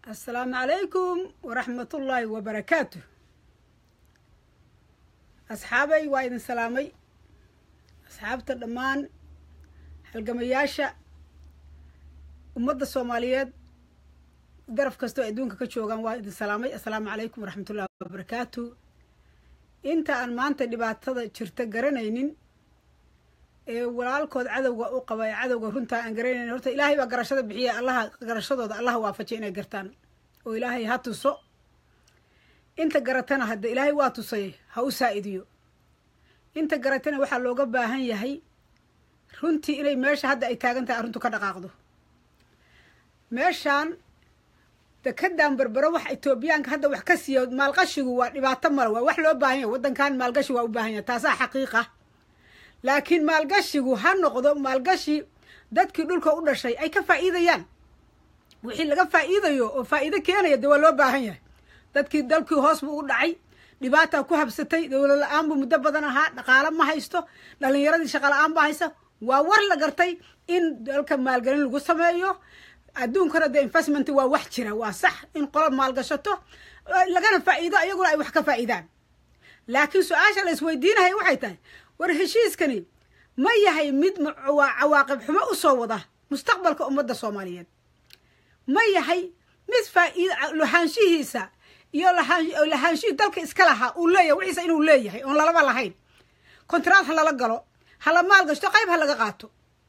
assalaamu calaykum waraxmatullaahi wabarakaatu asxaabay waa idin salaamay asxaabta dhammaan halgamayaasha ummadda soomaaliyeed garaf kastoo adduunka ka joogaan waa idin salaamay assalaamu calaykum waraxmatullahi wabarakaatu inta aan maanta dhibaatada jirta garanaynin ee walaalkood cadowga u qaba ee cadowga runtaa aan garanaynin horta ilaahay baa garashada bixiya allaha garashadooda allaha waafajiya inay gartaan oo ilaahay ha tuso inta garatana hadda ilaahay waa tusay ha u saa-idiyo inta garatana waxaa looga baahan yahay runtii inay meesha hadda ay taagan tahay arrintu ka dhaqaaqdo meeshaan dekedaan berbero wax etoobiyaanka hadda wax ka siiya maalqashigu waa dhibaato male waa wax loo baahan yahay waddankan maalgashi waa u baahan yahay taasaa xaqiiqa laakiin maalgashigu ha noqdo maalgashi dadkii dhulka u dhashay ay ka faa'iidayaan wixii laga faa'iidayo oo faa'iido keenaya dee waa loo baahan yahay dadkii dalkii hoos buu u dhacay dhibaataa ku habsatay dowlad la-aan buu muddo badan ahaa dhaqaalo ma haysto dhalinyaradii shaqa la-aan ba haysta waa war la gartay in dalka maalgelin lagu sameeyo adduunkana dee investment waa wax jira waa sax in qola maalgashato lagana faa'iido iyaguna ay wax ka faa'iidaan laakiin su-aasha la isweydiinahay waxay tahay war heshiiskani ma yahay mid cawaaqib xumo u soo wada mustaqbalka ummadda soomaaliyeed ma yahay mid faa'iid lahaanshihiisa iyo lahaanshihii dalka iska lahaa uu leeyahay wixiisa inuu leeyahay oon lalaba lahayn kontraad ha lala galo hala maalgashto qayb ha laga qaato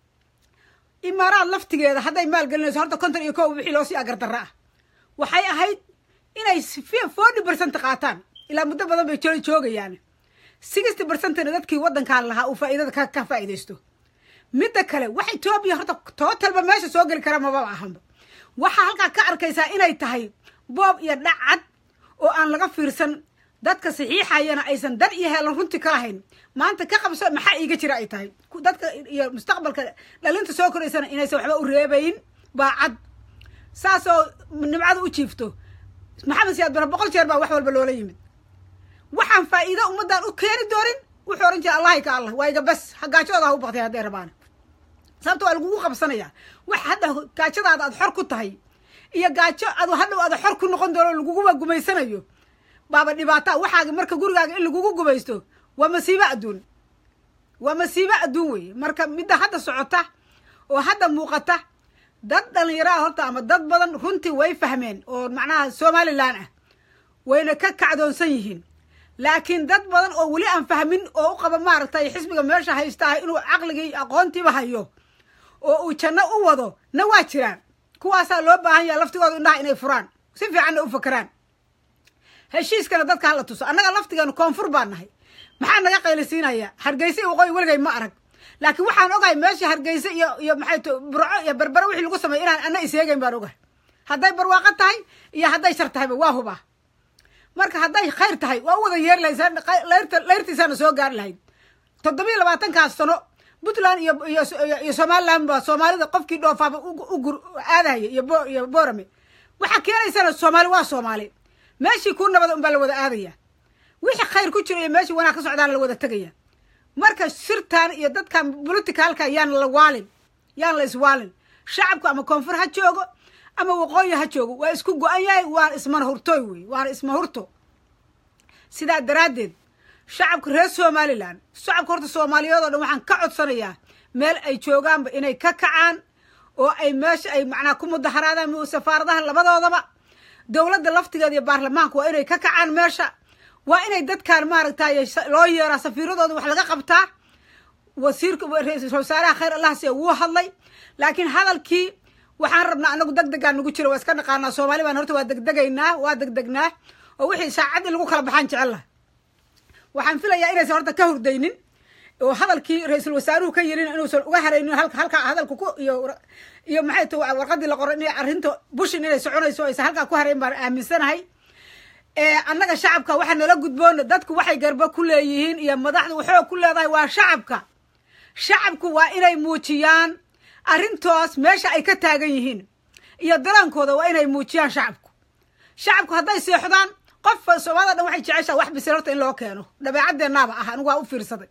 imaaraad laftigeeda hadday maalgelinayso horta konton iyo kow wixii loosii agardarra ah waxay ahayd inay forty percent qaataan ilaa muddo badan bay joola joogayaan sixty percentna dadkii waddankaan lahaa uu faa'iidada ka faa'iidaysto midda kale wax etoobiya horta tootalba meesha soo geli kara mababa ahanba waxaa halkaa ka arkaysaa inay tahay boob iyo dhacad oo aan laga fiirsan dadka saxiixayana aysan dan iyo heelan runti ka lahayn maanta ka qabso maxaa iiga jira ay tahay dadka iyo mustaqbalka dhalinta soo koraysana inaysan waxba u reebayn baa cad saas oo nimcada u jiifto maxamed siyaad bara boqol jeer baa wax walba loola yimid waxaan faa'iido ummaddan u keeni doonin wuxuu ohan jira allahi ka allah waa iga bas gaajadooda ha u baktay hadday rabaan sababta waa lagugu qabsanayaa wax hadda gaajadaada aad xor ku tahay iyo gaajo adu hadhow aada xor ku noqon doono laguguba gumaysanayo baaba dhibaataa waxaaga marka gurigaaga in lagugu gumaysto waa masiibo adduun waa masiibo adduun weeye marka midda hadda socota oo hadda muuqata dad dhallinyaraha horta ama dad badan runtii way fahmeen oo macnaha somalilan ah wayna ka kacdoonsan yihiin laakiin dad badan oo weli aan fahmin oo u qaba maaragtay xisbiga meesha haystaa inuu caqligii aqoontiiba hayo oo uu janno u wado na waa jiraan kuwaasaa loo baahan yaha laftigooda indhaha inay furaan si fiicanna u fakeraan heshiiskana dadka hala tuso annaga laftigeenu koonfur baan nahay maxaa naga qaylisiinaya hargeysa iyo waqooyi weligay ma arag laakiin waxaan ogahay meeshii hargeysa iyo iyo maxay t burco iyo berbere wixii lagu sameey inaan ana isheegayn baan ogahay hadday barwaaqo tahay iyo hadday shar tahayba waa hubaa marka hadday khayr tahay waa u wada yeeri lahayd layrtiisaana soo gaari lahayd toddobiyo labaatankaas sano puntland iyo iyo somaliland ba soomaalida qofkii dhoofaaba ugur aadahaya iyo bo iyo boorame waxaa keenaysana soomaali waa soomaali meeshii ku nabada unbaa la wada aadaya wixii khayr ku jira iyo meeshii wanaag ka socdaana la wada tegaya marka sirtaan iyo dadkan politicalka yaan la waalin yaan la iswaalin shacabku ama koonfur ha joogo ama waqooyi ha joogo waa isku go-an yahay waana ismana hurtooy wey waana isma hurto sidaa daraaddeed shacabka reer somalilan shacabka horta soomaaliyeed oo dhan waxaan ka codsanayaa meel ay joogaanba inay ka kacaan oo ay meesha ay macnaa ku mudaharaadaan safaaradaha labadoodaba dowladda laftigeeda iyo baarlamaanka waa inay ka kacaan meesha waa inay dadkaan maaragtay loo yeeraa safiiradooda wax laga qabtaa wasiirka ra-iisul wasaaraha khayr allah siya wuu hadlay laakiin hadalkii waxaan rabnaa anagu deg degaan nagu jira waa iska dhaqaanaa soomaali baan horta waa degdegaynaa waa degdegnaa oo wixii saacad in lagu kala baxaan jecella waxaan filayaa inaysan horta ka hurdaynin oo hadalkii ra-iisul wasaaruhu ka yirin inuusan uga haraynin halka halka hadalka ku iyo iyo maxay ta warqadii la qoray inay arrinta bushin inay soconayso aysan halkaa ku harayn baan aaminsanahay annaga shacabka waxaa nala gudboona dadku waxay garba ku leeyihiin iyo madaxda waxoog ku leedahay waa shacabka shacabku waa inay muujiyaan arrintoos meesha ay ka taagan yihiin iyo daraankooda waa inay muujiyaan shacabku shacabku hadday seexdaan qof soomaalida dhan waxay jeceshaa wax bisil horta in loo keeno dabeecadeennaaba ah anigu waa u fiirsaday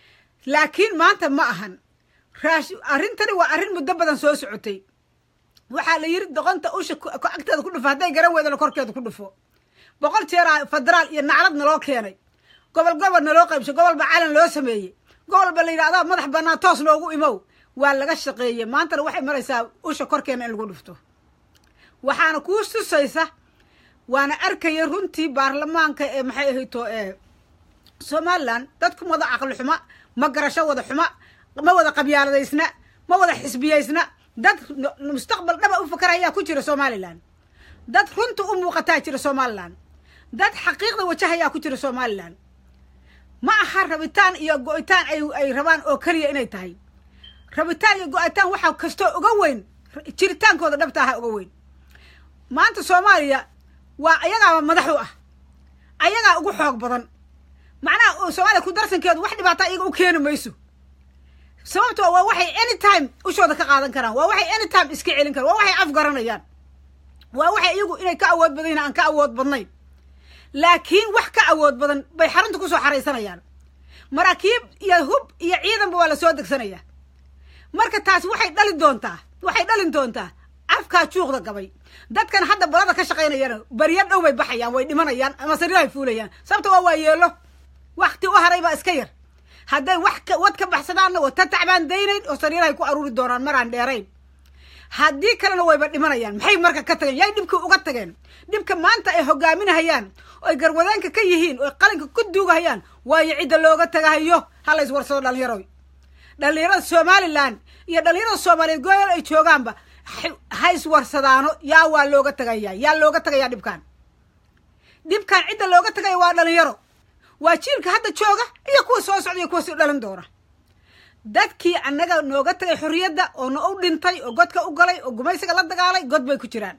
laakiin maanta ma ahan raash arrintani waa arrin muddo badan soo socotay waxaa la yiri doqonta usha agteeda ku dhufo hadday garan weydana korkeeda ku dhufo boqol jeeraa federaal iyo naclad naloo keenay gobol gobol naloo qaybsho gobolba calan loo sameeyey gobolba la yidhahdaa madax bannaan toos noogu imow waa laga shaqeeyey maantana waxay maraysaa usha korkeena in lagu dhufto waxaana kuu tusaysa waana arkaya runtii baarlamaanka ee maxay ahayto ee somalilan dadku wada caqli xuma ma garasho wada xuma ma wada qabyaaladaysna ma wada xisbiyaysna dad mustaqbal dhaba u fakarayaa ku jira somalilan dad runta u muuqataa jira somalilan dad xaqiiqda wajahayaa ku jira somalilan ma aha rabitaan iyo go-itaan ay rabaan oo keliya inay tahay rabitaan iyo go-itaan waxaa kastoo uga weyn jiritaankooda dhabta aha uga weyn maanta soomaaliya waa ayagaaba madax u ah ayagaa ugu xoog badan macnaha soomaaliya ku darsankeedu wax dhibaata iyaga u keeni mayso sababto waa waxay any time ushooda ka qaadan karaan waa waxay any time iska celin karaan waa waxay afgaranayaan waa waxay iyagu inay ka awood badan yihin aan ka awood badnayn laakiin wax ka awood badan bay xarunta kusoo xaraysanayaan maraakiib iyo hub iyo ciidanba waa lasoo degsanayaa marka taasi waxay dhali doontaa waxay dhalin doontaa afkaa juuqda gabay dadkan hadda balada ka shaqaynayana baryo dhow bay baxayaan way dhimanayaan ama sariirahay fuulayaan sababta waa waa yeelo wakti u haray baa iska yar hadday wax wad ka baxsadaanna wata tacbaan daynayn oo sariirahay ku aruuri doonaan maraan dheerayn haddii kalena wayba dhimanayaan maxay marka ka tageen yay dhibkii uga tageen dhibka maanta ay hogaaminahayaan oy garwadeenka ka yihiin oy qalinka ku duugahayaan waayo cidda looga tagahayo ha la iswarsado dhallinyaroy dhallinyarada somalilan iyo dhallinyarada soomaaliyeed gool ay joogaanba ha iswarsadaano yaa waa looga tagayaa yaa looga tagayaa dhibkaan dhibkaan cidda looga tagaya waa dhalinyaro waa jiilka hadda jooga iyo kuwa soo socda iyo kuwa si dhalin doona dadkii annaga nooga tagay xorriyadda oo na u dhintay oo godka u galay oo gumaysiga la dagaalay god bay ku jiraan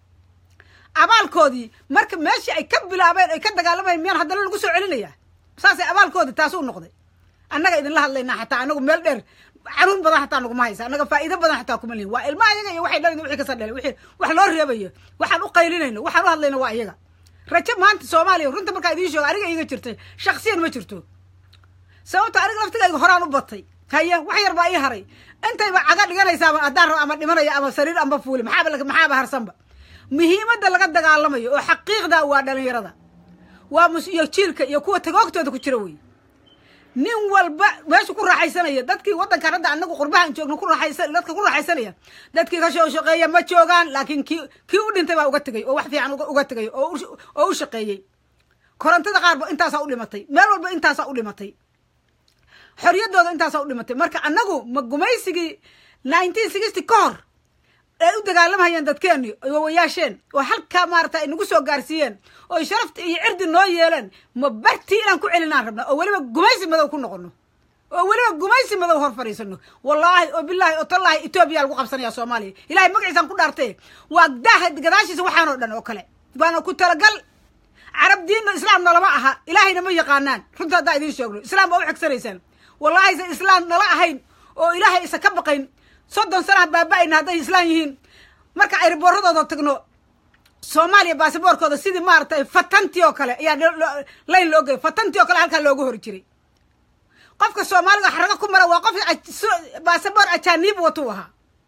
abaalkoodii marka meeshii ay ka bilaabeen ay ka dagaalamayeen miyaan haddana lagu soo celinayaa saasay abaalkoodii taas u noqday annaga idinla hadlaynaa xataa anagu meel dheer caruun badan xataa naguma haysa annaga faa'iido badan xataa kuma lihin waa ilma ayaga iyo waxay dhalin wixii kasoo dhalay wixii wax loo reebayo waxaan u qaylinayno waxaan u hadlayno waa iyaga rajo maanta soomaaliya runta markaa idiin sheego aniga iiga jirtay shaksiyan ma jirto sababto aniga laftigayga horaan u batay haye wax yar baa ii haray intayba caga dhiganaysaaba haddaan rabo ama dhimanaya ama sariir amba fuuli maxaaba maxaaba harsanba muhiimadda laga dagaalamayo oo xaqiiqda waa dhalinyarada waa mus iyo jiilka iyo kuwa tagoogtooda ku jira wey nin walba meesha ku raaxaysanaya dadkii waddankan hadda anagu qurbahan joogno ku raaxaysa dadka ku raaxaysanaya dadkii ka soo shaqeeya ma joogaan laakiin kii kii u dhintay baa uga tegay oo wax fiican uga tegay oo oo u shaqeeyey korontada qaarba intaasaa u dhimatay meel walba intaasaa u dhimatay xorriyaddooda intaasaa u dhimatay marka annagu ma gumaysigii nineteen sixty ka hor ay u dagaalamhayeen dadkeeni wawayaasheen oo halkaa maarata ay nagu soo gaarsiiyeen oo sharafta iyo cirdi noo yeeleen ma bartii inaan ku celinaan rabna oo weliba gumaysi madow ku noqono oo weliba gumaysi madow hor fadhiisano wallaahi oo bilaahi oo tallaahi etoobiya lagu qabsanaya soomaaliya ilahay magaciisaan ku dhaartee waa daaha gadaashiisa waxaanoo dhan oo kale waana ku talagal carab diinna islaam nalama aha ilaahayna ma yaqaanaan runta haddaa idiin sheegno islaam baa u xegsanaysaan wallaahi se islaam nala ahayn oo ilaahay isa ka baqayn soddon sanaha baaba-ayna hadday islaan yihiin marka ay ribooradooda tagno soomaaliya basaboorkooda sidii maaratay fatantii oo kale ayaa layn loo gey fatantii oo kale halkaa looga hori jiray qofka soomaaliga xarago ku mara waa qof basaboor ajaaniib watuu ahaa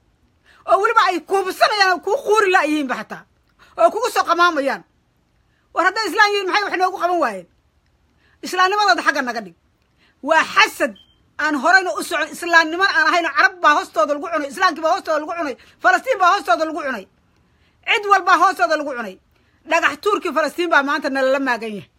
oo weliba ay kuhubsanayaan kuu quuri la yihiinba xataa oo kugu soo qamaamayaan war hadday islaan yihiin maxay wax noogu qaban waayeen islaamnimadooda xagga naga dhig waa xasad aan horeyna u socon islaamniman aan ahayno carab baa hoostooda lagu cunay islaamkii baa hoostooda lagu cunay falastiin baa hoostooda lagu cunay cid walbaa hoostooda lagu cunay dhagax tuurkii falastiin baa maanta nalala maagan yahay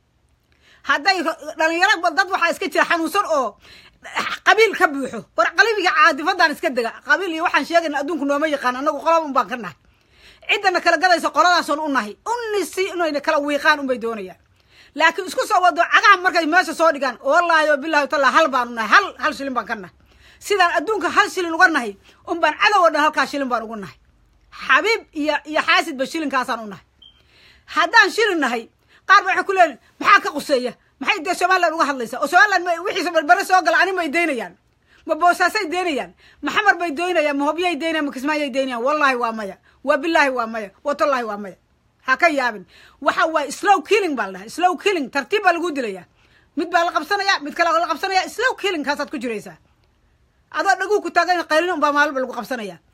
hadday dhalinyaro dad waxaa iska jira xanuunsan oo qabiil ka buuxo war qalibiga caadifadan iska dega qabiil iyo waxaan sheegayna adduunku nooma yaqaan anagu qolaba un baan ka nahay ciddana kala gadaysa qoladaasoon u nahay unisi inayna kala wiiqaan unbay doonayaan laakiin isku soo wado cagaha markay meesha soo dhigaan wallaahi o bilahi tala hal baanu nahay hal hal shilin baan ka nahay sidaan adduunka hal shilin uga nahay un baan cadow o dhan halkaa shilin baan ugu nahay xabiib iyo iyo xaasidba shilinkaasaan u nahay haddaan shilin nahay qaar ba waxay ku leeyihin maxaa ka quseeya maxay dee somalilan uga hadlaysaa oo somalilan ma wixiisa barbere soo gala ani may daynayaan ma boosaasay daynayaan ma xamar bay daynayaan ma hobyay daynayaan ma kismaayay daynayaan wallaahi waa maya waa bilaahi waa maya watallaahi waa maya ha ka yaabin waxa waaye slow killing baa la dhahay slow killing tartiib baa lagu dilayaa mid baa la qabsanaya mid kale la qabsanaya slow killing kaasaad ku jiraysaa adoo dhaguu ku taagan qaylin unbaa maalba lagu qabsanaya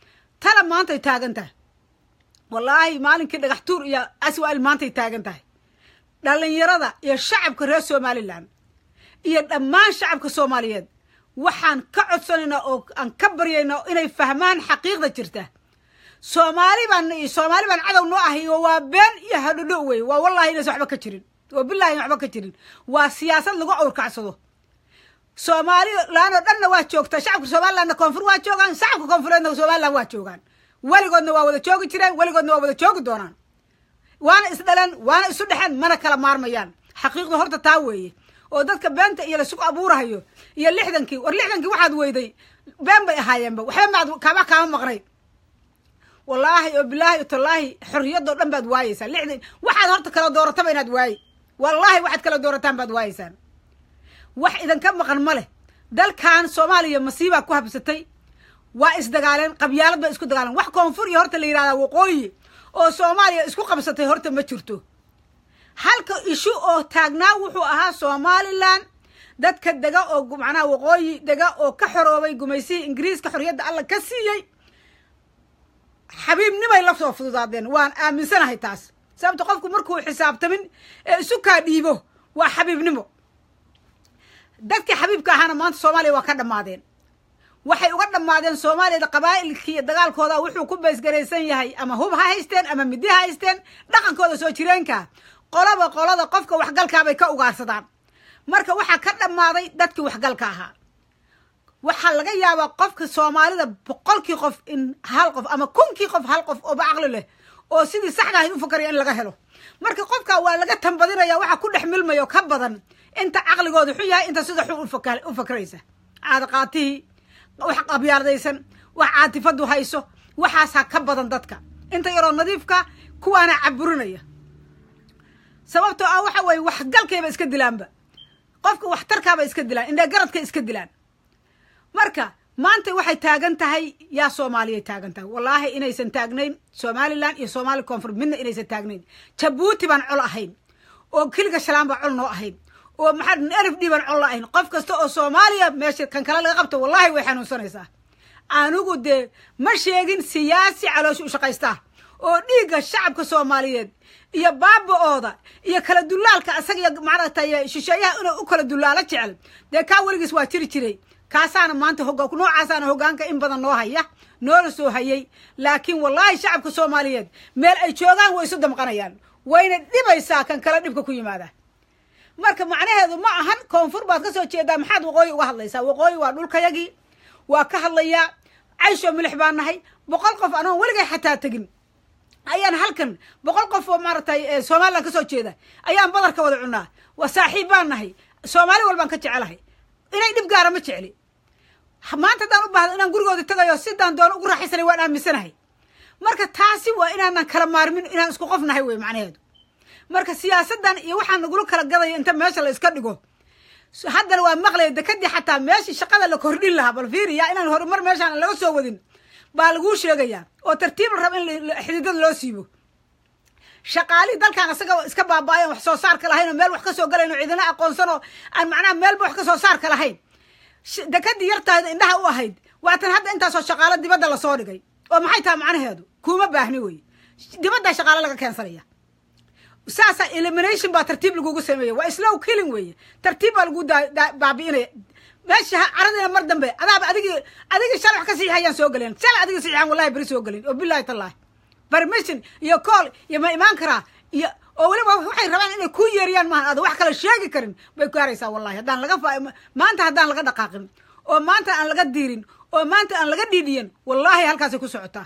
tala maantay taagan tahay wallaahi maalinkii dhagax tuur iyo aswa'il maantay taagan tahay dhallinyarada iyo shacabka reer somalilan iyo dhammaan shacabka soomaaliyeed waxaan ka codsanaynaa oo aan ka baryaynaa inay fahmaan xaqiiqda jirta soomaali baan soomaali baan cadow noo ahay oo waa been iyo hadhodho wey waa wallahi inaysan waxba ka jirin oo billahi waxba ka jirin waa siyaasad lagu awrkacsado soomaalilan oo dhanna waa joogtaa shacabka somalilandna koonfur waa joogaan shacabka koonfureedna somaliland waa joogaan weligoodna waa wada joogi jireen weligoodna waa wada joogi doonaan waana isdhaleen waana isu dhexeen mana kala maarmayaan xaqiiqda horta taa weeye oo dadka beenta iyo lasugu abuurahayo iyo lixdankii war lixdankii waxaad weyday been bay ahaayeenba waxba maad kaama kaama maqnayd wallaahi oo bilaahi o tallaahi xorriyadoo dhan baad waayeysaa lixdan waxaad horta kala doorataba inaad waayi wallaahi waxaad kala doorataan baad waayeysaan wax idinka maqan ma leh dalkan soomaaliya masiibaa ku habsatay waa isdagaaleen qabyaalad bay isku dagaaleen wax koonfur iyo horta la yidhahdaa waqooyi oo soomaaliya isku qabsatay horta ma jirto halka ishu oo taagnaa wuxuu ahaa somalilan dadka dega oo macnaha waqooyi dega oo ka xoroobay gumaysihii ingiriiska xorriyadda alla ka siiyey xabiibnimay la soo fududaadeen waan aaminsanahay taas sababto qofku markuu xisaabtamin ee isu kaa dhiibo waa xabiibnimo dadkii xabiibka ahaana maanta soomaaliya waa ka dhammaadeen waxay uga dhammaadeen soomaaliyada qabaa'ilkii dagaalkooda wuxuu ku baysgaraysan yahay ama hub ha haysteen ama midi ha haysteen dhaqankooda soo jireenka qolaba qolada qofka waxgalkaabay ka ugaarsadaan marka waxaa ka dhammaaday dadkii waxgalka ahaa waxaa laga yaabaa qofka soomaalida boqolkii qof in hal qof ama kunkii qof hal qof ooba caqli leh oo sidii saxda ahayd u fakaraya in laga helo marka qofka waa laga tambadinaya waxa ku dhex milmayo ka badan inta caqligooda xun yahay inta sida xun u fakraysa caadaqaatihii wax qabyaaladaysan wax caatifadu hayso waxaasaa ka badan dadka inta yaroo nadiifka kuwaana caburinaya sababtoo ah waxa weeye waxgalkayba iska dilaanba qofka waxtarkaaba iska dilaan indhe garadka iska dilaan marka maanta waxay taagan tahay yaa soomaaliyay taagan tahay wallaahi inaysan taagnayn somalilan iyo soomaali koonfur midna inaysan taagnayn jabuuti baan col ahayn oo keliga shalaan baan col noo ahayn oo maxaa n f d baan col ahayn qof kasta oo soomaaliya meesha kan kale laga qabto wallahi way xanuunsanaysaa anigu dee ma sheegin siyaasi caloosha u shaqaystaa oo dhiigga shacabka soomaaliyeed iyo baaba-ooda iyo kala dulaalka asaga iyo maaragtay shisheeyaha inuu u kala dulaalo jecel dee kaa weligiis waa jiri jiray kaasaana maanta hoga noocaasaana hogaanka in badan noo haya noola soo hayay laakiin wallaahi shacabka soomaaliyeed meel ay joogaan way isu damqanayaan wayna dhibaysaa kan kale dhibka ku yimaada marka macnaheedu ma ahan koonfur baad ka soo jeedaa maxaad waqooyi uga hadlaysaa waqooyi waa dhulkayagii waa ka hadlayaa caysho milix baan nahay boqol qof anoon weligay xataa tegin ayaan halkan boqol qof oo maaragtay somalilan ka soo jeeda ayaan badarka wada cunaa waa saaxiib baan nahay soomaali walbaan ka jecelahay inay dhib gaara ma jecli maanta haddaan u baahdo inaan gurigooda tagayo sidaan doono ugu raaxaysanay waan aaminsanahay marka taasi waa inaanan kala maarmin inaan isku qof nahay wey macnaheedu marka siyaasaddan iyo waxaa nagula kala gadaya inta meesha la iska dhigo haddana waa maqlaya dekadii xataa meeshii shaqada la kordhin lahaa bal fiiriya inaan horumar meeshaan laga soo wadin baa laguu sheegayaa oo tartiib la raba in xididada loo siibo shaqaalihii dalkan isaga iska baaba-ayan wax soo saarka lahayn oo meel wax ka soo galayn oo ciidana aqoonsan oo aan macnaha meelba wax ka soo saarka lahayn dekadii yartaada indhaha u ahayd waatan hadda intaasoo shaqaalo dibadda lasoo dhigay oo maxay tahay macnaheedu kuuma baahni wey dibaddaa shaqaalo laga keensanaya saasa elimination baa tartiib lagugu sameeya waa slow killing weeye tartiib baa lagu baabi'inaya meesha caradiina mar dambe adaaba adigii adigii shalay wax ka siixayaan soo galeen shalay adigii siixaan wallahi beri soo galeen oo billahi tallahi permission iyo call iyo ma imaan karaa iyo oo weliba waxay rabaan inay ku yeeriyaan maahan aada wax kale sheegi karin bay gaaraysaa wallahi haddaan laga maanta haddaan laga dhaqaaqin oo maanta aan laga diirin oo maanta aan laga dhiidhiyan wallahi halkaasay ku socotaa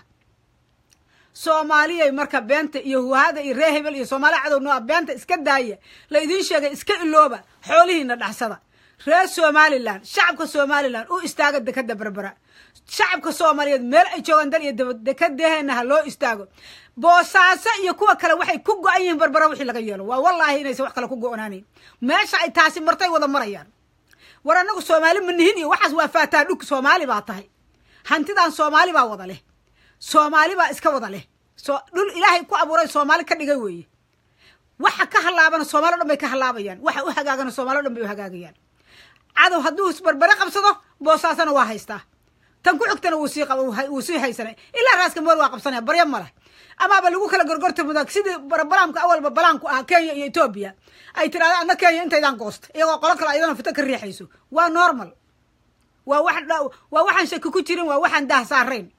soomaaliyay marka beenta iyo huhada iyo ree hebel iyo soomaaliya cadow nooa beenta iska daaya la idiin sheegay iska ilooba xoolihiina dhaxsada reer somalilan shacabka somalilan u istaaga dekada berbera shacabka soomaaliyeed meel ay joogaan dal iyo dabad dekadeheena ha loo istaago boosaaso iyo kuwa kale waxay ku go-an yihiin berbera wixii laga yeelo waa wallaahi inaysan wax kale ku go-onaanayn meesha ay taasi martay wada marayaan war annagu soomaali ma nihin iyo waxaas waa faataa dhug soomaali baa tahay hantidan soomaali baa wada leh soomaali baa iska wada leh so dhul ilaahay ku abuuray soomaali ka dhigay weeye waxa ka halaabana soomaali o dhan bay ka halaabayaan waxa u hagaagana soomali o dhan bay u hagaagayaan cadow hadduu isbarbere qabsado boosaasana waa haystaa tan ku xigtana wuu sii qaba wuu sii haysanay ilaa raaska moor waa qabsanaya barya ma leh amaaba lagu kala gorgorta mudag sidii balaamka awalba balaamku ah kenya iyo etoobiya ay tirahda ana kenya intaydaan goosta iyagoo qolo kale ayadana fito ka riixayso waa normal waa wax waa waxaan shaki ku jirin waa waxaan daah saarayn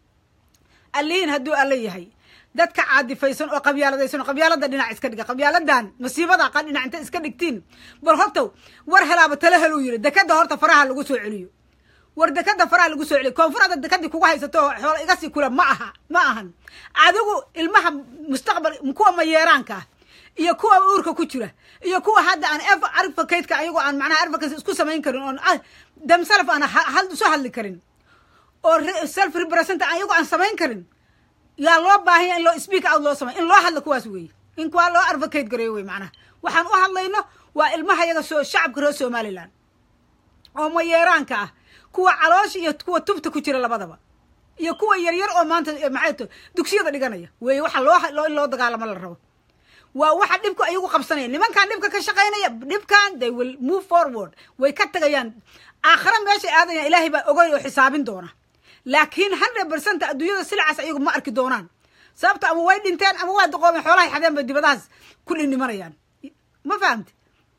allihiin hadduu alla yahay dadka caadifaysan oo qabyaaladaysan oo qabyaalada dhinac iska dhiga qabyaaladan masiibada qa dhinac inta iska dhigtiin bal horta war helaaba tala hel uu yidhi dekada horta faraha lagu soo celiyo war dekada faraha lagu soo celiyo koonfurada dekadii kugu haysato xoola iga sii kula ma aha ma ahan adigu ilmaha mustaqbal kuwa mayeeraanka ah iyo kuwa uurka ku jira iyo kuwa hadda aan advocateska ayagoo aan macnaha advocacy isku samayn karin oon themself aan isu hadli karin oo self represent ayagoo aan samayn karin yaa loo baahanya in loo speak out loo samay in loo hadlo kuwaas weeye in kuwaa loo advocate gareeyo wey macnaha waxaan u hadlayno waa ilmaha yaga soo shacabka reer somaliland oo mayeeraanka ah kuwa caloosha iyo kuwa tubta ku jira labadaba iyo kuwa yaryar oo maanta maxay to dugsiyada dhiganaya weeye waxa loo in loo dagaalamo la rabo waa waxa dhibku ayagu qabsanaya nimankan dhibka ka shaqaynaya dhibkan they will move forward way ka tagayaan aakhira meeshay aadayaan ilaahay baa ogay oo xisaabin doona laakiin hundred percent adduunyada silacaas ayagu ma arki doonaan sababto ama way dhinteen ama waa doqoomeen xoolahay xadeen bay dibadahaas ku dhindhimanayaan ma fahamti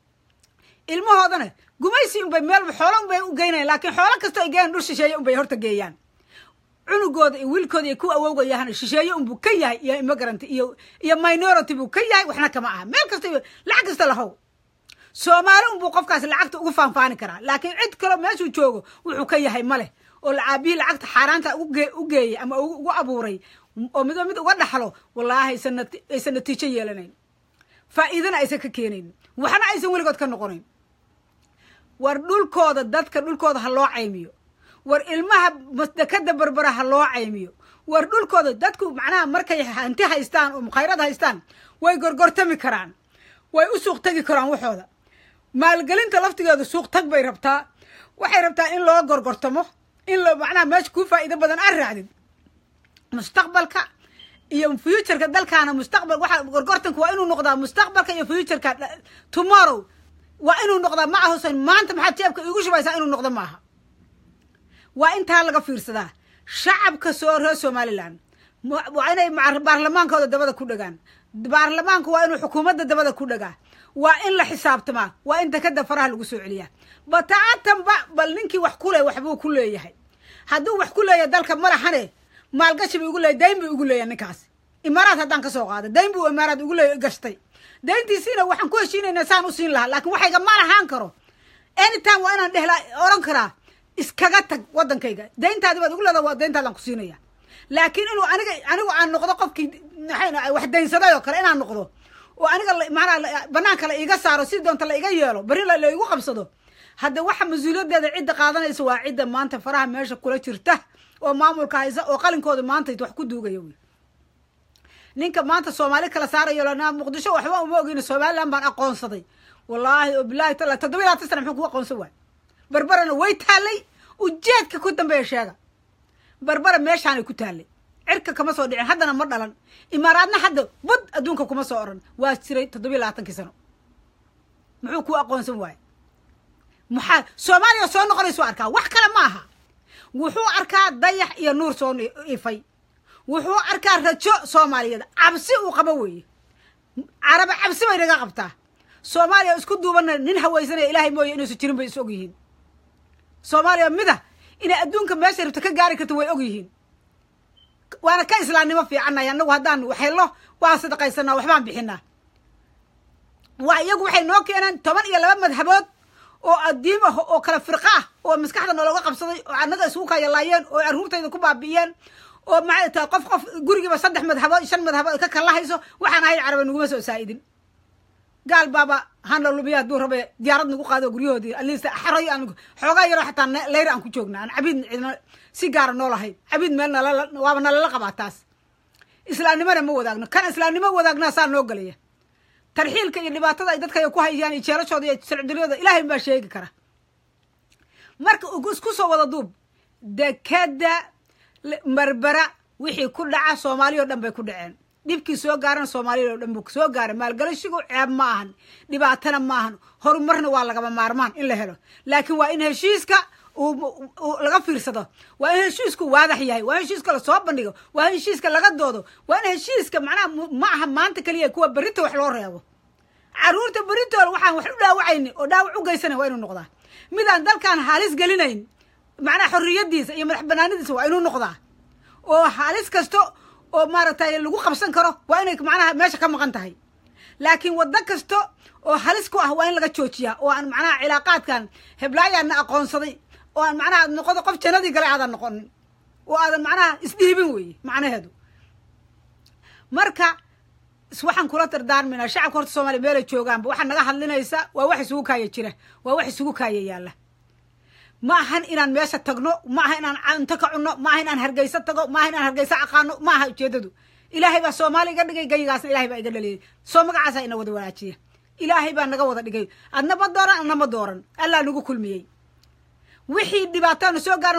ilmahoodana gumaysi unbay meel xoolo unbay u geynayan laakiin xoolo kastoo ay geeyan dhul shisheeye unbay horta geeyaan cunugooda iyo wiilkooda iyo kuwa awowgayahana shisheeye unbuu ka yahay iyo immigrant iyo iyo minority buu ka yahay waxna kama aha meel kasta lacag kasta lahow soomaali unbuu qofkaas lacagta ugu faanfaani karaa laakiin cid kaloo meeshuu joogo wuxuu ka yahay ma leh oo aabihii lacagta xaaraanta u geeyey ama ugu abuuray oo midba mid uga dhaxlo wallaahi aysan natiijo yeelanayn faa'iidana aysan ka keenayn waxna aysan weligood ka noqonayn war dhulkooda dadka dhulkooda ha loo caymiyo war ilmaha dekada berbera ha loo caymiyo war dhulkooda dadku macnaha markay hanti haystaan oo mukhayrad haystaan way gorgortami karaan way u suuq tagi karaan waxooda maalgelinta laftigeedu suuq tag bay rabtaa waxay rabtaa in loo gorgortamo in lo macnaha meesha kuu faa'iido badan aad raacdid mustaqbalka iyo futureka dalkaana mustaqbal waxa gorgortanka waa inuu noqdaa mustaqbalka iyo futureka tomorrow waa inuu noqdaa ma ahusan maanta maxaad jeebka iigu shubaysaa inuu noqdo maaha waa intaa laga fiirsadaa shacabka soo reer somaliland waa inay baarlamaankooda dabada ku dhagaan baarlamaanku waa inuu xukuumadda dabada ku dhagaa waa in la xisaabtamaa waa in dekada faraha lagu soo celiyaa bataatanba bal ninkii wax ku le waxbuu ku leeyahay hadduu wax ku leeyahay dalka malahane maalgashi bu igu leeyahy dayn buu igu leeyahay ninkaas imaaraad haddaan ka soo qaada dayn buu imaaraad igu le gashtay dayntiisiina waxaan ku heshiinayna saan u siin lahaa laakiin waxayga ma lahaan karo anytime waa inaan dhehla oran karaa iskaga tag waddankayga dayntaadi baad igu leedaha waa dayntaadaan ku siinaya laakiin inuu aniga anigu aan noqdo qofkii wax daynsaday oo kale inaan noqdo oo aniga maanaa banaanka la iiga saaro si doonta la iga yeelo beri la igu qabsado hadda waxa mas-uuliyaddeeda cidda qaadanaysa waa cidda maanta faraha meesha kula jirta oo maamulka haysa oo qalinkooda maanta wax ku duugaya wey ninka maanta soomaali kala saarayo lanaa muqdisho waxba uma ogeyna somaliland baan aqoonsaday wallaahi oo bilaahi tala toddoba laatan sana muxuu kugu aqoonsan waay barbarana way taallay ujeedka ku dambeeya sheega barbara meeshaanay ku taallay cirka kama soo dhicin haddana ma dhalan imaaraadna hadda bud adduunka kuma soo oran waa jiray toddobiyi labaatankii sano muxuu kuu aqoonsan waaya maxaa soomaaliya soo noqonaysu arkaa wax kale ma aha wuxuu arkaa dayax iyo nuur soo ifay wuxuu arkaa rajo soomaaliyeed cabsi uu qabo weeye caraba cabsi bay naga qabtaa soomaaliya isku duubana nin hawaysanaya ilaahay mooye inuusan jirin bay is og yihiin soomaaliya mida inay adduunka meesha rabto ka gaari karto way og yihiin waana ka islaamnimo fiicanay annagu haddaan waxhello waan sadaqaysanaa waxbaan bixinaa waa iyagu waxay noo keeneen toban iyo laba madhabood oo addiim ah oo kala firqa ah oo maskaxda noolooga qabsaday oo annaga isugu kayalaayeen oo carruurtayda ku baabi'iyeen oo maxay tahay qof qof gurigiiba saddex madhabood shan madhabood ka kalahayso waxaan ahayn carabe naguma soo saa'idin gaal baaba hana lumiya hadduu rabe diyaarad nagu qaado guryahoodii alist xaray aan xoogaa yaroo xataa leyr aan ku joogna aan cabiid cidna si gaara noo lahayn cabiid meel nalala waaba nalala qabaa taas islaamnimona ma wadaagno kan islaamnimo wadaagna saa noo gelaya tarxiilka iyo dhibaatada ay dadka ku hayaan iyo jeelashooda iyo sircdiryada ilaahay baa sheegi kara marka isku soo wada duub dekada marbera wixii ku dhaca soomaaliya o dhan bay ku dhaceen dhibkii soo gaarana soomaaliya o dhan buu soo gaaray maalgalashigu ceeb ma ahan dhibaatana ma ahan horumarna waa lagama maarmaan in la helo laakiin waa in heshiiska laga fiirsado waa in heshiisku waadax yahay waa in heshiiska lasoo bandhigo waa in heshiiska laga doodo waa in heshiiska macnaha ma aha maanta keliya kuwa berita wax loo reebo caruurta beritool waxaan wax u dhaawacayni oo dhaawac u geysana waa inuu noqdaa midaan dalkan halis gelinayn macnaha xorriyadiisa iyo madax banaanidiisa waa inuu noqdaa oo halis kasta oo maaragtay lagu qabsan karo waa inay macnaha meesha ka maqan tahay laakiin waddo kasta oo halis ku ah waa in laga joojiyaa oo aan macnaha cilaaqaadkan heblaayaana aqoonsaday oo aan macnaha noqodo qof jannadii gale aadan noqonin oo aadan macnaha isdhiibin weeye macnaheedu marka waxaan kula dardaarmaynaa shacabka horta soomaliya meelay joogaanba waxaa naga hadlinaysa waa wax isugu kaaya jira waa wax isugu kaaya yaalla ma ahan inaan meesha tagno ma aha inaan cunto ka cunno ma aha inaan hargeyso tago ma aha inaan hargeyso aqaano ma aha ujeedadu ilaahay baa soomaali iga dhigay gaygaasna ilahay baa iga dhaliyay soo magacaasaa ina wada wanaajiya ilaahay baa naga wada dhigay adna ma dooran adna ma dooran allaa nagu kulmiyey wixii dhibaatana soo gaaran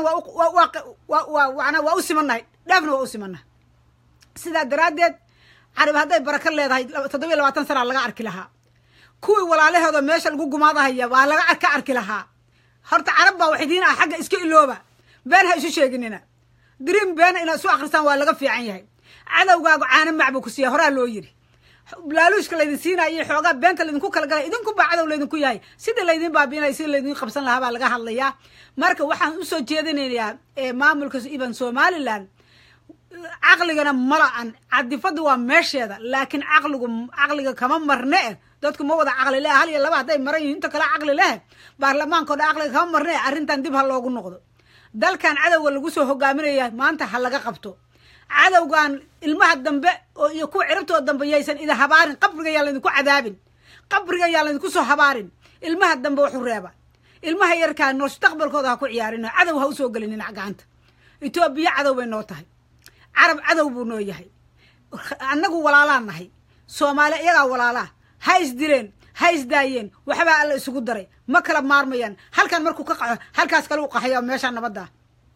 waa waa u simannahay dheefna waa u simannahay sidaa daraaddeed carib hadday baraka leedahay toddobiyo labaatan sanaa laga arki lahaa kuwii walaalahooda meesha lagu gumaadahaya waa laga ka arki lahaa horta carab baa waxidiin ah xagga iska ilooba been ha isu sheeginina diriim beena inaad isu akrisaan waa laga fiican yahay cadowgaagu caano macbu ku siiya horaa loo yidhi laaluushka laydin siinaya iyo xoogaa beenta laydinku kala galay idinku baa cadow laydinku yahay sida laydin baabiinaya sida laydin qabsan lahaa baa laga hadlayaa marka waxaan usoo jeedinayaa maamulka iban somalilan caqligana mala-an cadifadu waa meesheeda laakiin caqligu caqliga kama marne eh dadku ma wada caqli leh hal iyo laba hadday maran yihin inta kale caqli leh baarlamaankao dhan caqliga kama marne arrintan dib ha loogu noqdo dalkan cadowga lagu soo hogaaminaya maanta ha laga qabto cadowgan ilmaha dambe oo iyo kuwa cirabtooda dambe yaysan ida habaarin qabriga yaa laydinku cadaabin qabriga yaa laydinku soo habaarin ilmaha dambe waxu reeba ilmaha yarkaa mustaqbalkooda ha ku ciyaarin cadow ha usoo gelinin gacanta etoobiya cadow bay noo tahay carab cadow buu noo yahay annagu walaalaan nahay soomaali iyagaa walaalaa ha isdileen ha isdaayeen waxbaa alla isugu daray ma kala maarmayaan halkan markuu ka qaxo halkaas kale u qaxaya meeshaa nabadda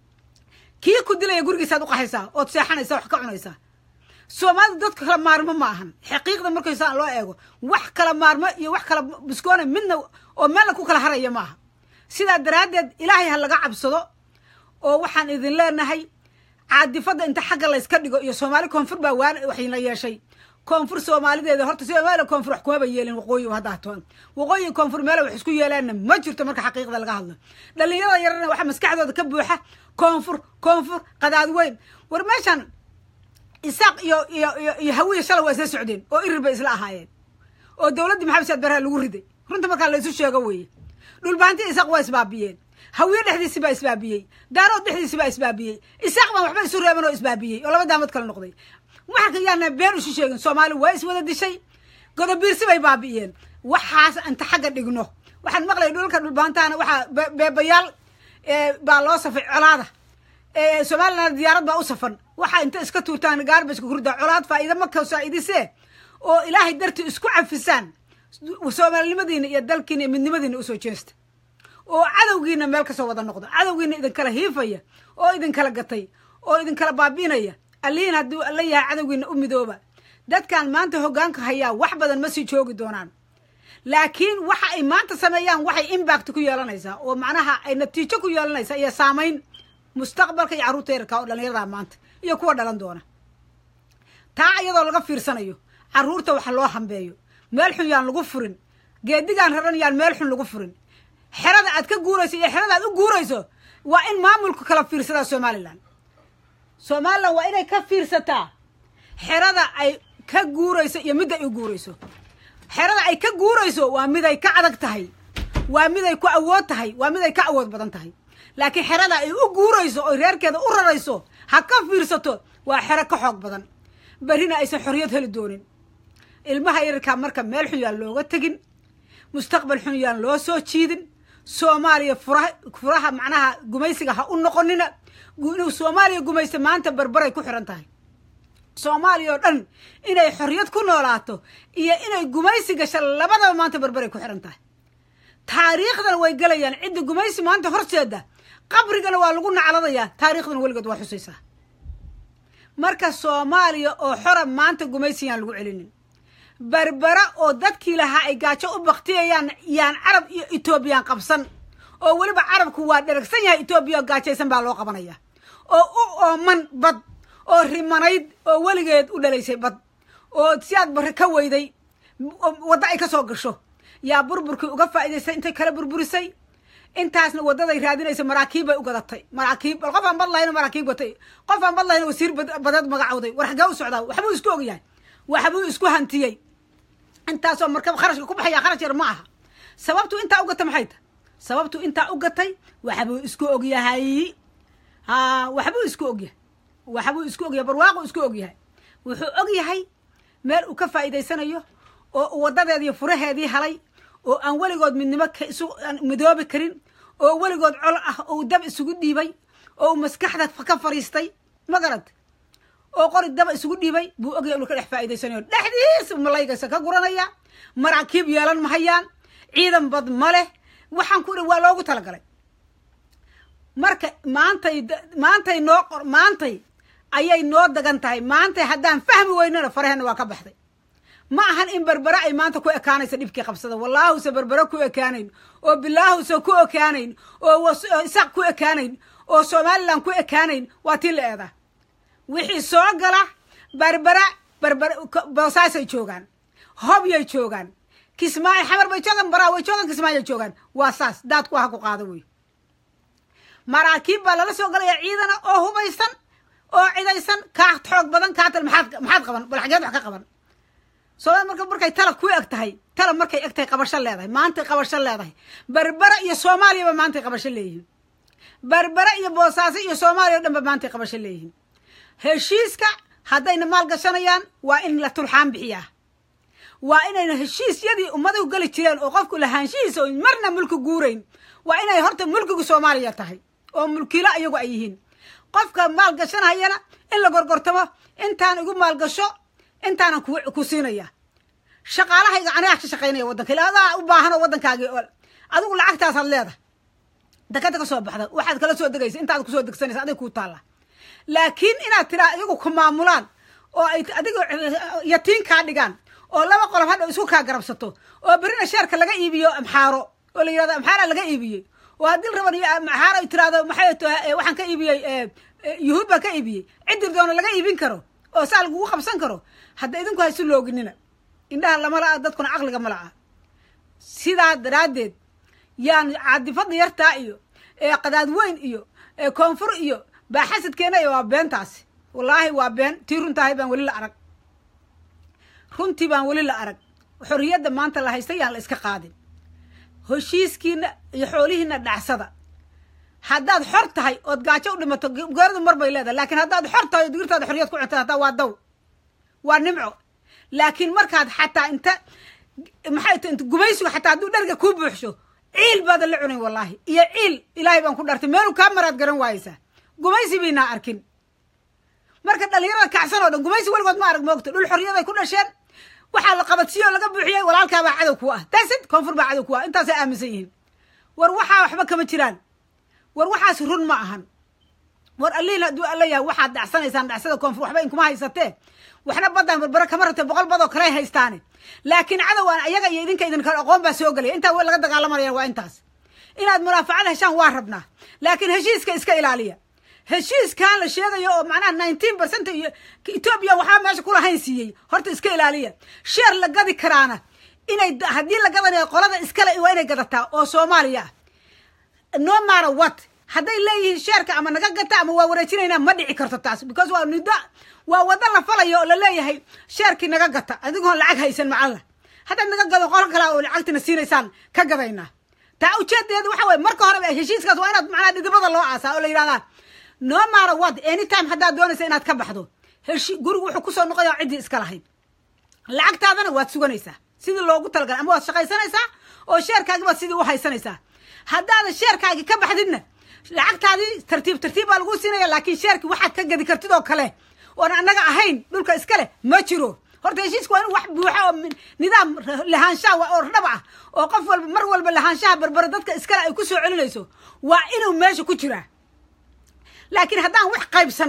kii ku dilaya gurigiisaad u qaxaysaa ood seexanaysaa wax ka cunaysaa soomaalida dadka kala maarmo ma ahan xaqiiqda markaysaan loo eego wax kala maarmo iyo wax kala biskoona midna oo meelna ku kala haraya ma aha sidaa daraaddeed ilaahay ha laga cabsado oo waxaan idin leenahay caadifadda inta xagga layska dhigo iyo soomaali koonfur baa waan waxayna yeeshay koonfur soomaalideeda horta soomaaliya koonfur wax kumaba yeelin waqooyi haddaa toon waqooyi koonfur meela wax isku yeelaanna ma jirto marka xaqiiqda laga hadlo dhalinyarada yarana waxaa maskaxdooda ka buuxa koonfur koonfur qadaad weyn war meeshan isaaq iyo iyo iyo iyo hawiya shalay waa isla socdeen oo irir bay isla ahaayeen oo dowladdii maxamed saad barha lagu riday runta markaa la isu sheego weeye dhulbaanti isaaq waa isbaabiyeen hawiye dhexdiisi baa isbaabiyey daarood dhexdiisi baa isbaabiyey isaaq baan waxba isu reeban oo isbaabiyey oo laba daamad kale noqday waxarka yaana been isu sheegin soomaali waa iswada dishay godobiirsi bay baabi'iyeen waxaas inta xagga dhigno waxaan maqlaya dhulalka dhulbaantaana waxaa beebayaal baa loo safay colaada somalilan diyaarad baa u safan waxaa inta iska tuurtaan gaarbajka kurida colaad faa'iida maka saa'idisee oo ilaahay dartii isku cafisaan soomaalinimadiina iyo dalkiina iyo midnimadiina usoo jeesta oo cadowgiina meel kasoo wada noqdo cadowgiina idinkala hiifaya oo idinkala gatay oo idinkala baabiinaya allihiin hadduu alla yahay cadowgiina u midooba dadkan maanta hoggaanka hayaa wax badan ma sii joogi doonaan laakiin waxa ay maanta sameeyaan waxay imbact ku yeelanaysaa oo macnaha ay natiijo ku yeelanaysaa iyo saamayn mustaqbalka iyo carruurta yarka oo dhallinyarada maanta iyo kuwa dhalan doona taa iyadoo laga fiirsanayo carruurta waxa loo hambeeyo meel xun yaan lagu furin geedigaan raran yaan meel xun lagu furin xerada aad ka guurayso iyo xerada aad u guurayso waa in maamulku kala fiirsadaa somalilan somalilan waa inay ka fiirsataa xerada ay ka guurayso iyo midda ay u guurayso xerada ay ka guurayso waa mid ay ka adag tahay waa mid ay ku awood tahay waa mid ay ka awood badan tahay laakiin xerada ay u guurayso oy reerkeeda u rarayso ha ka fiirsato waa xero ka xoog badan berrina aysan xorriyad heli doonin ilmaha yararkaa marka meel xun yaan looga tegin mustaqbal xun yaan loo soo jiidin soomaaliya furaha furaha macnaha gumaysiga ha u noqonina inuu soomaaliya gumaysta maanta barbaray ku xiran tahay soomaaliya oo dhan inay xorriyad ku noolaato iyo inay gumaysi gasha labadaba maanta barbaray ku xiran tahay taariikhdana way gelayaan cidda gumaysi maanta horseeda qabrigana waa lagu nacladayaa taariikhdana weligeed waa xusaysaa marka soomaaliya oo xora maanta gumaysigayaan lagu celinin berbera oo dadkii lahaa ay gaajo u baktiyayaan yaan carab iyo etoobiyaan qabsan oo weliba carabku waa dheragsan yahay etoobiya oo gaajaysan baa loo qabanaya oo u ooman bad oo rimanayd oo weligeed u dhalaysay bad oo siaad barre ka weyday waddo ay ka soo gasho yaa burburkii uga faa'idaystay intay kala burburisay intaasna waddaday raadinaysa maraakiib bay u gadatay maraakiib bal qof aan bad lahayn maraakiib gatay qof aan bad lahayn wasiir badeed magacowday war xagee u socdaa waxbuu isku ogyahay waxbuu isku hantiyey intaasoo markab kharashka ku baxaya kharash yar ma aha sababtu intaa u gatay maxay tahay sababtu intaa u gatay waxbuu isku ogyahay ha waxbuu isku ogyahay waxbuu isku ogyahay barwaaqu isku ogyahay wuxuu ogyahay meel uu ka faa'iidaysanayo oo waddadeedii furaheedii halay oo aan weligood midnimo isu midoobi karin oo weligood col ah oo dab isugu dhiibay oo maskaxda ka fariistay ma garad oo qori daba isugu dhiibay buu ogyahay inuu ka dhex faa'iidaysanayo dhexdiis malaygaysa ka guranaya maraakiib yeelan mahayaan ciidan bad ma leh waxaan ku waa loogu talagalay marka maantay maantay noo qor maantay ayay noo dagan tahay maantay haddaan fahmi weynana faraheenna waa ka baxday ma ahan in berbere ay maanta ku ekaanaysa dhibkii qabsada wallaahuse berbere ku ekaanayn oo bilaahuse ku ekaanayn oo isaq ku ekaanayn oo somalilan ku ekaanayn waa tii la eedaa wixii soo gala berbera berbere boosaasay joogaan hobyay joogaan kismaayo xamar bay joogaan baraa way joogaan kismaayay joogaan waa saas daadku ha ku qaado wey maraakiib baa lala soo galaya ciidana oo hubaysan oo cidaysan kaa xoog badan kaatal maxaad maxaad qaban bal xageed wax ka qaban soomali marka markay talab ku eg tahay talab markay eg tahay qabasho leedahay maantay qabasho leedahay berbere iyo soomaaliyaba maantay qabasho leeyihiin berbere iyo boosaaso iyo soomaaliya o dhan ba maantay qabasho leeyihiin heshiiska haddayna maal gashanayaan waa in la tulxaan bixiyaa waa inayna heshiisyadii ummadu geli jireen oo qofku lahaanshihiisa oy marna mulki guurayn waa inay horta mulkigu soomaaliya tahay oo mulkilo iyagu ay yihiin qofka maal gashanayana in la gorgortamo intaan igu maalgasho intaanan ku siinaya shaqaalahayga anigaa ka shaqaynaya waddanka ila adaa u baahan oo waddankaagii ol adigu lacagtaasaad leedahay dakada ka soo baxda waxaad kala soo degaysa intaad kusoo degsanaysa adig kuu taalla laakiin inaad tiraa iyagu ku maamulaan oo ay adiga yatiin kaa dhigaan oo laba qolob hadha isku kaa garabsato oo berina sheerka laga iibiyo amxaaro oo la yirahdo amxaara laga iibiyey oo haddii raban iyo amxaaro ay tiraahdo maxay waxaan ka iibiyey yuhuud baan ka iibiyey cidir doona laga iibin karo oo saa lagugu qabsan karo hadda idinku haysu looginina indhaha lama la'a dadkuna caqliga ma la'a sidaa daraaddeed yaan caadifada yartaa iyo qadaad weyn iyo koonfur iyo baaxasadkeena iyo waa beentaasi wallaahi waa been tii runtahay baan weli la arag runtii baan weli la arag xorriyadda maanta la haystay yaan la iska qaadin heshiiskiina iyo xoolihiina dhacsada haddaad xor tahay ood gaajo u dhimato geeradu mar bay leedahay laakiin haddaad xor tahay oo digirtaada xorriyad ku cunta hataa waa daw waa nimco laakiin markaad xataa inta maxay ta gumaysigu xataa hadduu dharga kuu buuxsho ciil baadan la cunayn wallaahi iyo ciil ilaahay baan ku dhartay meelu kaa maraad garan waayeysaa gumaysi baynaa arkin marka dhalinyarada kacsan oo dhan gumaysi weligood ma arag moogto dhul xorriyaday ku dhasheen waxaa la qabadsiiye oo laga buuxiyey walaalkaabaa cadow ku ah dasid koonfur baa cadow ku ah intaasay aaminsan yihiin war waxaa waxba kama jiraan war waxaas run ma ahan war allihin hadduu alla yahay waxaad dhacsanaysaan dhacsada koonfur waxba inkuma haysatee waxna baddaan barbare kama rabtee boqol badoo kaley haystaane laakiin cadowaan ayaga iyo idinka idin kale aqoon baa soo gelaya intaa w laga dagaalamanaya waa intaas inaad munaafacada heshaan waa rabnaa laakiin heshiiska iska ilaaliya heshiiskan la sheegayo oo macnaha nineteen percent iyo etoobiya waxaa meesha kulahayn siiyey horta iska ilaaliya sheer la gadi karaana inay haddii la gadanayo qolada iskale waa inay gadataa oo soomaaliya ah no matter what hadday leeyihiin sheerka ama naga gata ama waa wareejinaynaa ma dhici karto taas because waa nido waa waddo la falayo oo laleeyahay sheerkii naga gata adigoon lacag haysan macalla haddaad naga gado qolo kale oo lacagtina siinaysaan ka gadaynaa taa ujeedadeedu waxa weye marka horeba heshiiskaas waa inaad macnaha dhidibada loo aasaa oo la yidhahdaa no matter what anytime haddaad doonaysa inaad ka baxdo heshi gurigu wuxuu kusoo noqoya ciddii iska lahayd lacagtaadana waad suganaysaa sidii loogu talagalay ama waad shaqaysanaysaa oo sheerkaagi baad sidii u haysanaysaa haddaadan sheerkaagi ka baxdidna lacagtaadii tartiib tartiib baa lagu siinaya laakiin sheerkii waxaad ka gadi kartid oo kale oon annaga ahayn dhulka iska leh ma jiro horta heshiiska waa in wax buuxa oo nidaam lahaanshaha oo dhab ah oo qof walba mar walba lahaanshaha barbare dadka iskale ay ku soo celinayso waa inuu meesha ku jiraa laakiin haddaan wax qaybsanay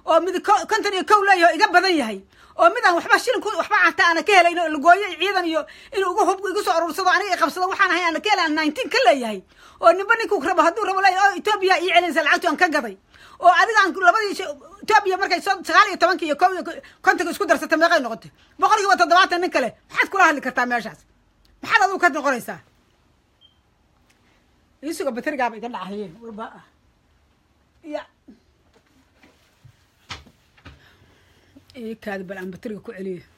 oo mid konton iyo kow leeyahay oo iga badan yahay oo mid aan waxba shilin waxba canta aana ka helayn oo lagooyo ciidan iyo inuu igu hub igu soo aruursado aniga i qabsado waxaan ahay aana ka helay aan nineteen ka leeyahay oo ninba ninkuu rabo hadduu rabo leeyahay oo etoobiya ii celinaysa lacagtu aan ka gaday oo adiga aan labadii etoobiya markay soo sagaal iyo tobanka iyo kow iyo kontonka isku darsata meeqay noqotay boqol kiiba toddobaatan nin kale maxaad kula hadli kartaa meeshaas maxaad adigu ka noqonaysaa isuga baterigaaba iga dhacayeen warba ya ii kaadi bal aan bateriga ku celiya